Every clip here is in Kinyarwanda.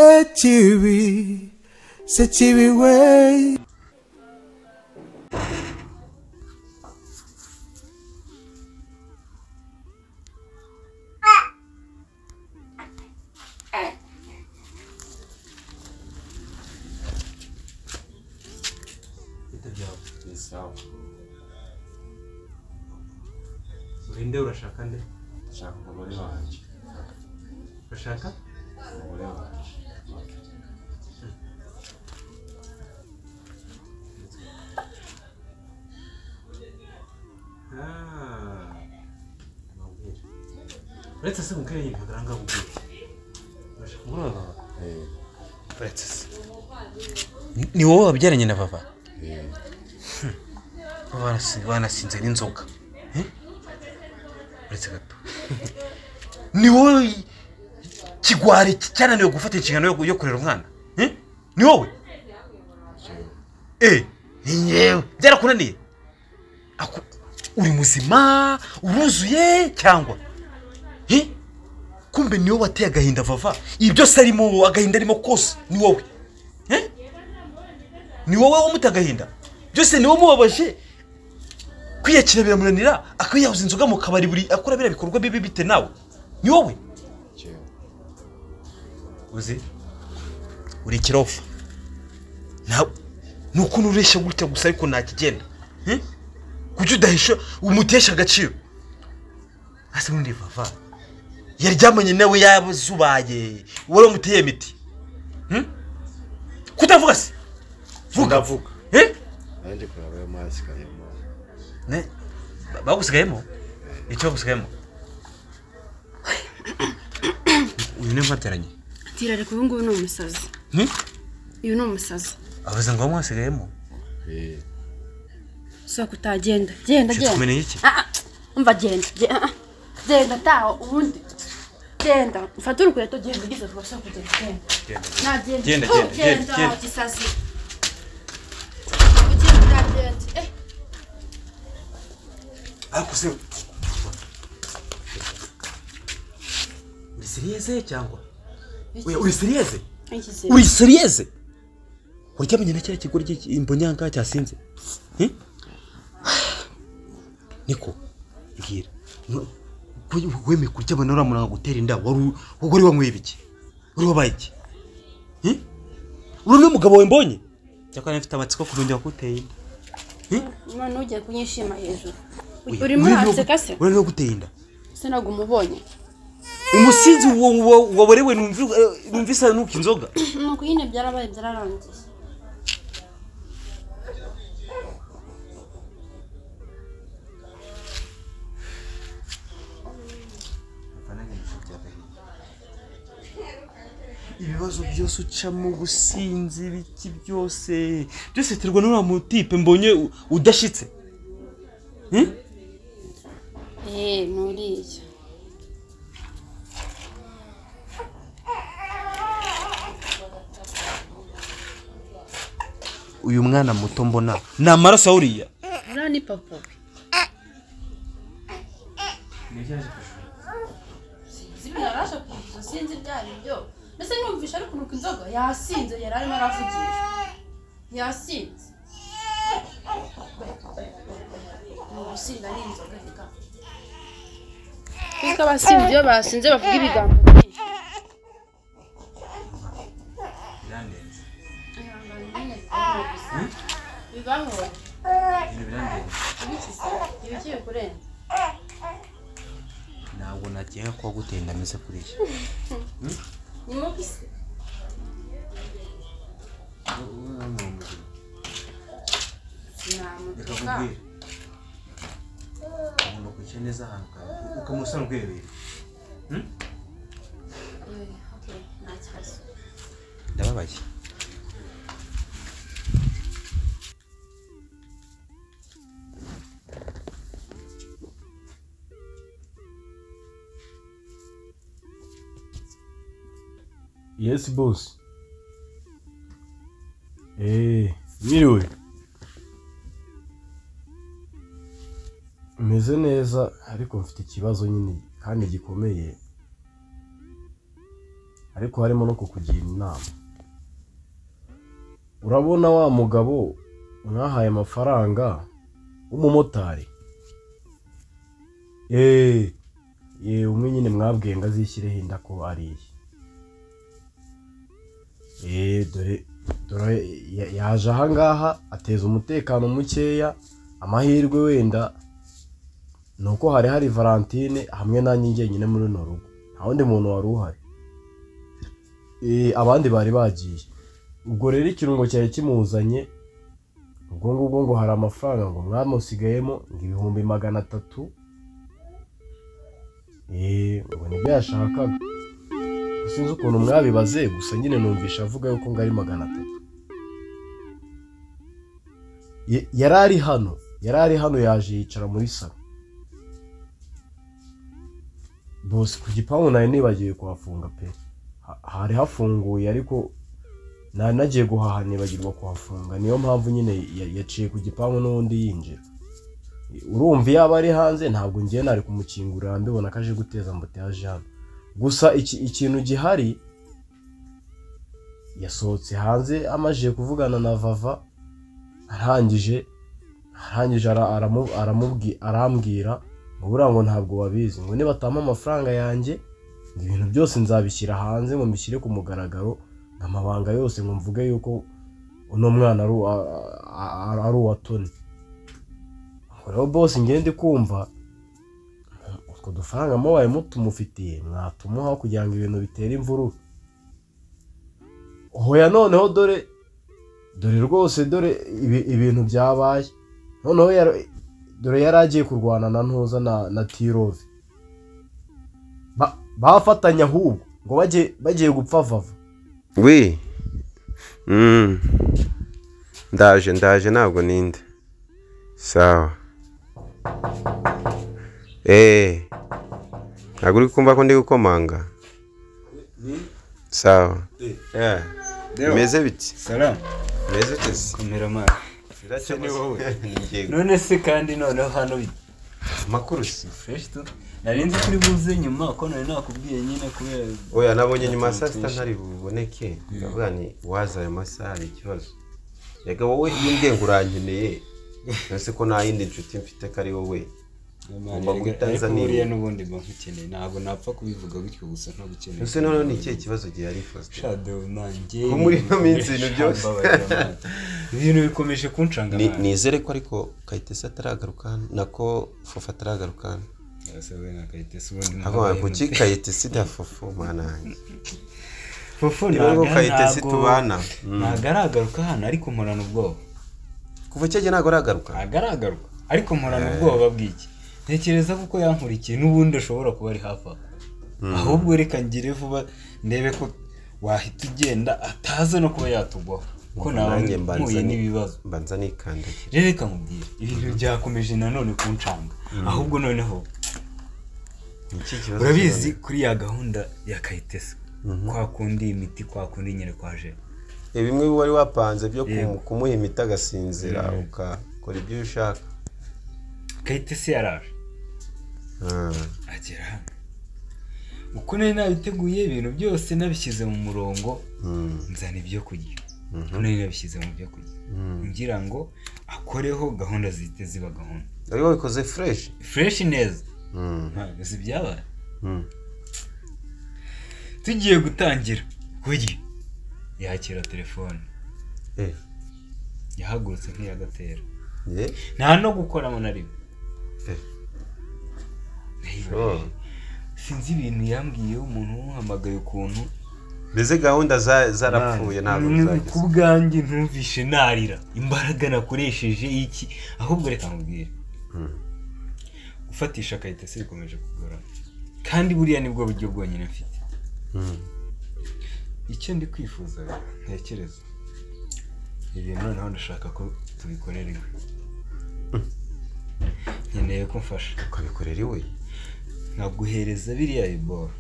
ಸಚಿವಿ ಸಚಿವಿ ವೈ ni sawa urinde urashaka nde nshaka umugore wanjye urashaka umugore wanjye Ah, amabwire uretse se mubwire nyine ntabwo aranga mubwire urashaka umugore wa baba Eh, uretse se Ni- ni wowe wabyaranye na baba eh, Barasi- banasinze n'inzoga Eh? uretse gato ni wowe kigwari cyananiwe gufata inshingano yo- yo kurera umwana Eh? ni wowe jewe. Eh, ni yewe byarakunaniye Aku- uri muzima uruzuye cyangwa Eh? kumbe ni wowe wateye agahinda vava ibi byose arimo agahinda arimo kose ni wowe Eh? ni wowe wamuteye agahinda byose ni wowe umubabaje kwiyakira biramunanira akwiyahuza inzoga mu kabari buri akora biriya bikorwa bibi bite nawe ni wowe jewe. uzi uri ikirofa ntabwo ni ukuntu ureshya gutya gusa ariko ntakigenda Eh? kuki udahisha umutesha agaciro hasi ubundi vava yaryamanye nawe yazubaye wowe wamuteye imiti Hmm? kutavuga se vuga Ndavuga. Eh? nanjye kuraba ayo mazi karimo Ne? ba- bagusigayemo icyo bagusigayemo uyu ni mwateranye tira reka uyu nguyu ni umusazi Hmm? uyu ni umusazi avuze ngo mwasigayemo Eh, sohoka utagenda genda Shitsi, genda tumenye iki? Ah, ah, umva genda ge- ah, ah. genda taha ubundi genda ufate urukweto genda ugize vuba sohoka ugenda genda nagenda Genda, Oh, genda, genda, genda. gisazi Ugenda, genda. Eh, ariko se uri seriyeze cyangwa Oya, uri seriyeze iki se? uri seriyeze uryamanye na kiriya kigore imbonyanga cyasinze Eh? niko mbwira No- we- wemeye kuryamana uramuranga gutera inda wari u- wari wanyweye ibiki wari wabaye iki Eh? uru ni umugabo we mbonye cyakora mfite amatsiko kurongera kuteye inda Imana ugiye kunyishima hejuru Oya, urimo uriya niwe- uraseka se uriya niwe guteye inda se ntabwo umubonye umusinzi wa- wa- waborewe numvi- eh, numvisa nuka inzoga nuko nyine byarabaye byararangiye ibibazo byose ucamo gusinzi ibiki byose byose biterwa n'uriya mutipe mbonye u- udashyitse Hmm? eee nturiya uyu mwana muto mbona ni amaraso awuriya uriya ni papa we sinzi ibintu yaraje kuzuza sinzi ibyo ari byo mbese numvisha ari kunuka inzoga yasinze yari arimo aravugisha yasinze ni ugusinda ari inzoga reka kuko abasinzi iyo basinze bavuga ibigambo byinshi birandenze ihangane nyine bibaho ibintu birandenze ibikize ibigiye kurenza ntabwo nagenga kuba guteye inda ameze kuriya ni mubi se reka namutuka nkubwire ugomba kwicara neza ahantu kawe ukamusana urwerereye okay nta kibazo ndababaye yesi bosi eee mwiriwe meze neza ariko mfite ikibazo nyine kandi gikomeye ariko harimo no kukugira inama urabona wa mugabo mwahaye amafaranga w'umumotari eee yewe umwe nyine mwabwiye ngo azishyireho inda ko ariye eee dore dore ya- yaje ahangaha ateza umutekano mukeya amahirwe wenda ni uko hari hari valentine hamwe nanjye njyenyine muri runo rugo nta wundi muntu wari uhari Eh, abandi bari bagiye ubwo rero ikirungo cyari kimuzanye ubwo ngubwo ngo hari amafaranga ngo mwamusigayemo ngo ibihumbi magana atatu Eh, ngo nibyo yashakaga Gusa sinzi ukuntu mwabibaze gusa nyine numvisha avuga yuko ngo ari magana atatu Ye- yari ari hano yari ari hano yaje yicara muri salo bose ku gipangu nari nibagiwe kuhafunga pe Ha- hari hafunguye ariko nari nagiye guhaha nibagirwa kuhafunga niyo mpamvu nyine ya- yaciye ku gipangu n'ubundi yinjira urumva yaba ari hanze ntabwo ngiye nari kumukingurira mbibona ko aje guteza ambuteyaje hano gusa iki- ikintu gihari yasohotse hanze amajije kuvugana na vava arangije arangije ara- aramu- aramubwi- arambwira ngo buriya ngo ntabwo babizi ngo nibatama amafaranga yanjye ngo ibintu byose nzabishyira hanze ngo mbishyire ku mugaragaro amabanga yose ngo mvuge yuko uno mwana ari uwa- a- a- ari uwa toni ngo rero bose ngende kumva utwo dufaranga mubaye mutumufitiye mwatumuha kugira ngo ibintu bitere imvururu hoya noneho dore dore rwose dore ibi- ibintu byabaye noneho yar- dore yari agiye kurwana na ntuza na na tirove Ba- bafatanya ahubwo ngo bagiye bagiye gupfa vava wi Mm. ndaje ndaje ntabwo ninde sawa eee ntabwo uri kumva ko ndi gukomanga sawa Yeah. bimeze biti salamu bimeze bitese komera amaso ni wowe ingingo none se kandi noneho hano amakuru si fureshi tu nari nzi kuri buze nyuma ko nari nakubwiye nyine kubera oya nabonye nyuma ya saa sita ntari buboneke ndavuga ni waza ayo masaha hari ikibazo yega wowe iyo ubwenge urankeneye ese ko nta yindi nshuti mfite ko ari wowe Ngomba guhita ariko nza buriya nibura. n'ubundi mba nkukeneye ntabwo napfa kubivuga gutyo gusa ntagukeneye ese noneho ni ikihe kibazo gihari faustin shado nanjye Ko muri ino minsi ibintu byose. Hambabarira amaso. ibintu bikomeje kuncanga Ni- amaso. nizere ko ariko kayitesi ataragaruka hano nako fofa ataragaruka hano Yasawe na kayitesi ubundi avuga mwabaye kuki mute. kayitesi na fofu mwana wanjye Fufu niba ntaga- ngo kayitesi ntabwo- tubana ntabwo aragaruka hano ariko mporana ubwoba kuva icyo gihe ntabwo aragaruka ntabwo aragaruka ariko mporana ubwoba bw'iki ntekereza ko uko yankurikiye n'ubundi ashobora kuba ari hafi aho ahubwo reka ngire vuba ndebe ko wahita ugenda ataza no kuba yatugwaho ko nawe Nanjye mbanza mpuye ni- n'ibibazo mbanza nikandagira rero reka nkubwire ibintu byakomeje nanone ku ncanga ahubwo noneho ni iki kibazo urabizi kuri ya gahunda ya kayitesi kwa kundi imiti kwa kundi nyine kwaje Eh, bimwe wari wapanze byo ku- Yego. kumuha imiti agasinzira ukakora ibyo ushaka kayitesi yaraje Ah. agera hano uko nari nabiteguye ibintu byose nabishyize mu murongo Mm. nzana ibyo kurya nari nabishyize mu byo kurya ngira ngo akoreho gahunda zihite ziba gahunda ari wabikoze fureshi fureshi neza Mm. ntabwo si ibyabaye Mm. tugiye gutangira kurya yakira telefone Eh, yahagurutse nk'iyagatera eh, nta no gukoramo na rimwe eh. Reba, Oh. sinzi ibintu yambwiyeho umuntu umuhamagaye ukuntu mbese gahunda za- zarapfuye ntabwo Mm, ku zageze bwanjye ntumvishe narira imbaraga nakoresheje iki ahubwo reka nkubwire gufatisha kayitesi bikomeje kugorana kandi buriya nibwo buryo bwonyine mfite icyo ndi kwifuza rero, ntekereza ibintu noneho ndashaka ko tubikorera iwe nkeneye ko mfasha ukabikorera iwe nkaguhereza biriya biboro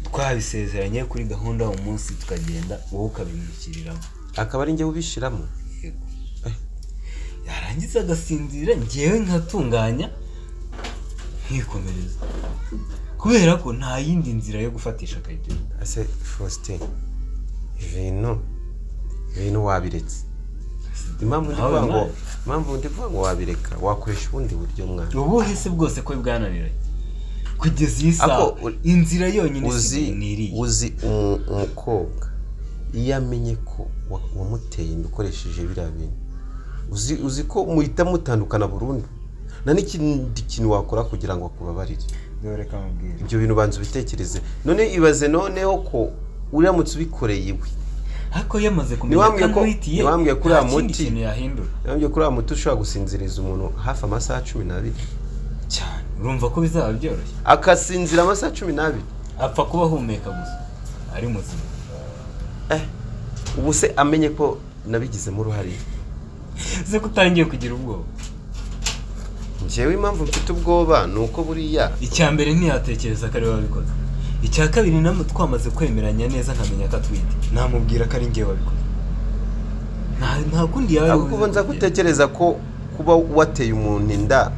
twabisezeranye kuri gahunda uwo munsi tukagenda wowe ukabimukiriramo akaba ari njye ubishyiramo yego yarangiza agasinzira ngewe nkatunganya nkikomereza kubera ko nta yindi nzira yo gufatisha akayito ese faustin ibintu ibintu wabiretse impamvu ndi Nawe kuvuga ngo nawe. impamvu ndi kuvuga ngo wabireka wakoresha ubundi buryo mwana ubuhe se bwose ko bwananiranye kugeza iyi saha Ako uri- inzira yonyine uzi isigaye ni iriya uzi umu- umukobwa iyo amenye ko wa- wamuteye inda ukoresheje biriya bintu uzi uzi ko muhita mutandukana burundu nta n'ikindi kintu wakora kugira ngo akubabarire dore ko amubwira ibyo bintu banza ubitekereze none ibaze noneho ko uramutse ubikoreye iwe ariko yamaze kumenya Ntiwambwiye ko- akamwitiye ntiwambwiye ko uriya muti- kintu yahindura ntabwo kuri wa muti ushobora gusinziriza umuntu hafi amasaha cumi n'abiri cyane urumva ko bizaba byoroshye akasinzira amasaha cumi n'abiri apfa kuba ahumeka gusa ari muzima ubu se amenye ko nabigizemo uruhare ze ko utangiye kugira ubwoba njyewe impamvu mfite ubwoba ni uko buriya icya mbere ntiyatekereza ko ari we wabikoze icya kabiri namwe twamaze kwemeranya neza nkamenya ko atwite namubwira ko ari ngewe wabikoze nta- nta kundi yaba ahubwo ubu nza gutekereza ko kuba wateye umuntu inda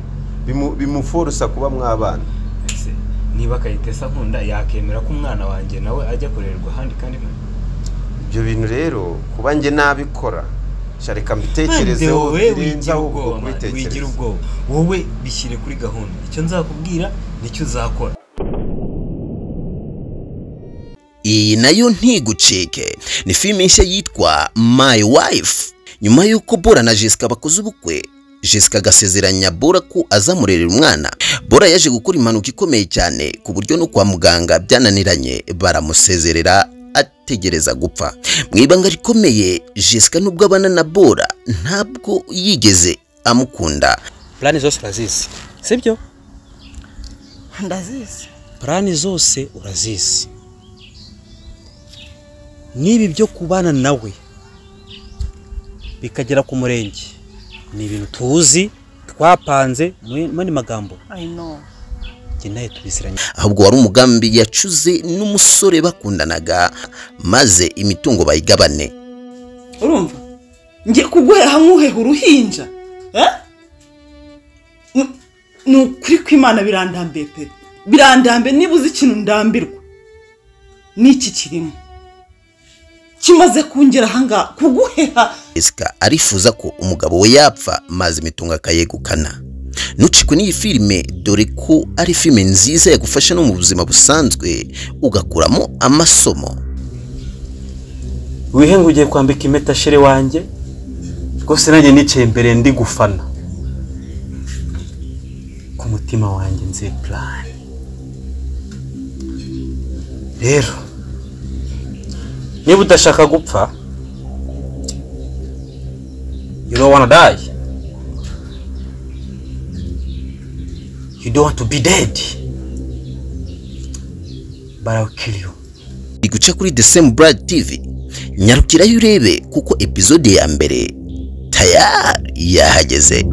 bimu- bimuforosa kuba mwabana Ese, niba akayitesa nkunda yakemera ko umwana wanjye nawe ajya korerwa ahandi kandi nta- ibyo bintu rero kuba njye nabikora sha reka mbitekerezeho wowe birenze wigira ahubwo ubwoba man, wigira kubitekereza ubwoba wowe bishyire kuri gahunda icyo nzakubwira nicyo uzakora iyi nayo ntigucike ni filime nshya yitwa My Wife nyuma y'uko Bora na Jessica bakoze ubukwe Jessica agasezeranya Bora ko azamurerera umwana Bora yaje gukora impanuka ikomeye cyane ku buryo no kwa muganga byananiranye baramusezerera ategereza gupfa mu ibanga rikomeye Jessica nubwo abana na Bora ntabwo yigeze amukunda purani zose urazizi sibyo ndazizi purani zose urazizi n'ibi byo kubana nawe bikagera ku murenge ni ibintu tuzi twapanze mu- mu yandi magambo i know njye nawe tubiziranye ahubwo wari umugambi yacuze n'umusore bakundanaga maze imitungo bayigabane urumva ngiye kuguhera hamwe uheha uruhinja Eh? Ni- ni ukuri kw'imana birandambiye pe birandambiye niba uzi ikintu ndambirwa n'iki kirimo kimaze kungera ahangaha kuguheha Jessica arifuza ko umugabo we yapfa maze imitungo akayegukana ntucikwe n'iyi filime dore ko ari filime nziza yagufasha no mu buzima busanzwe ugakuramo amasomo wihe ngo ugiye kwambika impeta shere wanjye rwose nanjye nicaye imbere ndi gufana ku mutima wanjye nzi purani rero niba udashaka gupfa you don't wanna die you don't want to be dead but I'll kill you iri guca kuri The Same Brad TV nyarukirayo urebe kuko epizode ya mbere tayari yahageze